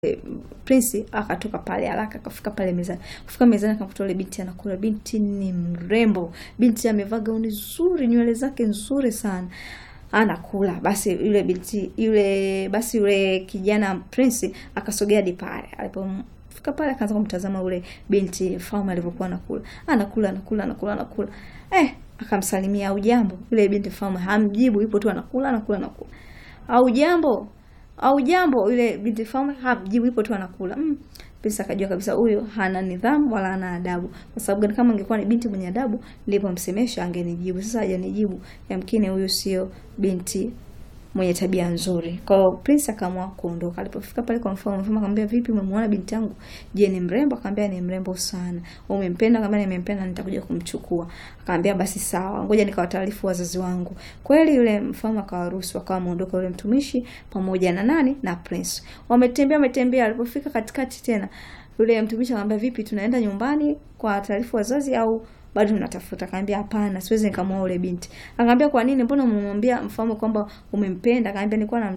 Prince akatoka pale haraka akafika pale mezani. Kufika mezani akamkuta yule binti anakula. Binti ni mrembo. Binti amevaa gauni zuri, nywele zake nzuri sana. Anakula. Basi yule binti yule basi yule kijana Prince akasogea hadi pale. Alipofika pale akaanza kumtazama yule binti Mfalme alivyokuwa anakula. Anakula, anakula, anakula, anakula. Eh, akamsalimia au jambo. Yule binti Mfalme hamjibu, yupo tu anakula, anakula, anakula. Au jambo au jambo yule binti Mfalme hamjibu, ipo tu anakula. Mm. Prince akajua kabisa huyu hana nidhamu wala hana adabu. Kwa sababu gani? Kama angekuwa ni binti mwenye adabu, nilipomsemesha angenijibu. Sasa hajanijibu, yamkini huyu sio binti mwenye tabia nzuri. Kwa hiyo Prince akaamua kuondoka. Alipofika pale kwa mfalme, mfalme akamwambia, vipi, umemwona binti yangu? Je, ni mrembo? Akamwambia ni mrembo sana. Umempenda? Akamwambia nimempenda, nitakuja kumchukua. Akamwambia basi sawa, ngoja nikawataarifu wazazi wangu. Kweli yule mfalme akawaruhusu, akawa ameondoka yule mtumishi pamoja na nani na Prince. Wametembea wametembea, alipofika katikati tena yule mtumishi akamwambia, vipi, tunaenda nyumbani kwa taarifu wazazi au bado tunatafuta? Akamwambia hapana, siwezi nikamwoa yule binti. Akamwambia kwa nini? Mbona umemwambia mfalme kwamba umempenda? Akamwambia nilikuwa na